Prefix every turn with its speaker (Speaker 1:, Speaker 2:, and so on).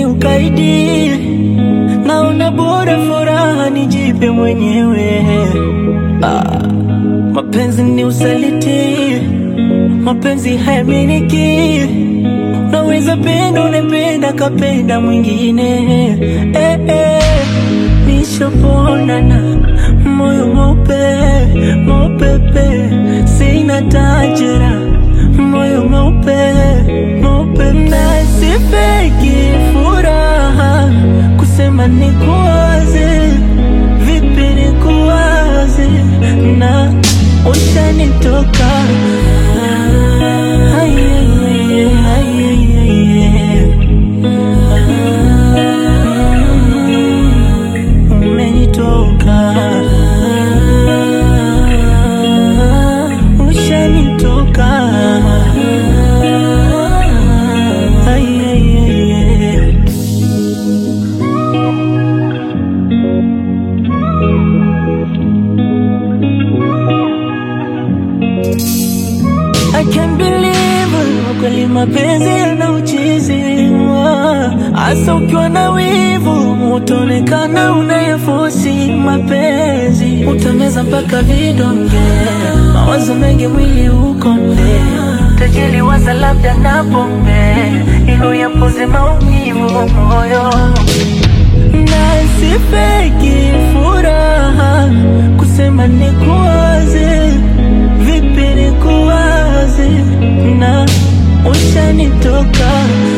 Speaker 1: ukaidi, naona bora furaha nijipe mwenyewe. Ah, mapenzi ni usaliti, mapenzi hayaminiki. Naweza penda unapenda kapenda mwingine eh, eh. Nishaponana moyo mweupe mweupepe, sina tajira moyo mweupe mweupe, na sifeki furaha kusema nikuwaze, vipi nikuwaze na ushanitoka Ah, ay, ay, ay, ay, ay, ay. Ah, umenitoka ushanitoka Ay, ay, ay, ay. I can't believe kweli mapenzi yana uchizi hasa ukiwa na wivu utaonekana unayafosi mapenzi utameza mpaka vidonge mawazo mengi mwili ukonde tajili waza labda na pombe ilo yapoze maumivu moyo na sifeki furaha kusema nikuwaze, vipi nikuwaze, na ushanitoka